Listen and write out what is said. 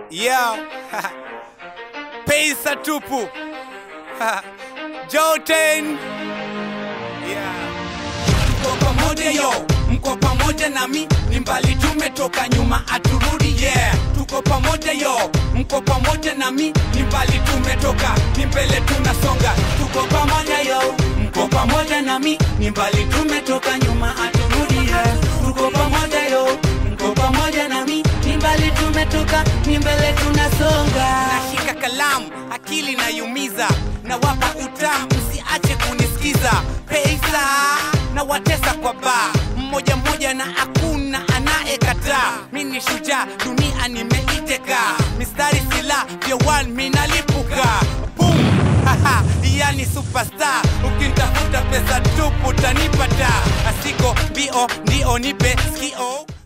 Yo. Pesa tupu. Joten. Yeah. Mko pamoja yo, mko pamoja nami, ni mbali tumetoka nyuma aturudi yeah. Tuko pamoja yo, mko pamoja nami, ni mbali tumetoka, ni mbele tunasonga. Tuko pamoja yo, mko pamoja nami, ni mbali tumetoka nyuma aturudi yeah. Tuko pamoja yo, mko pamoja nami, ni mbali tumetoka, ni mbele tunasonga. Nashika kalamu, akili nayumiza, nawapa utamu, msiache kunisikiza. Pesa na watesa kwa baa mmoja mmoja, na hakuna anayekataa. Mi ni shujaa, dunia nimeiteka, mistari sila vya one minalipuka Boom! Haha, yani superstar, ukintafuta pesa tupu utanipata, asiko bio ndio nipe skio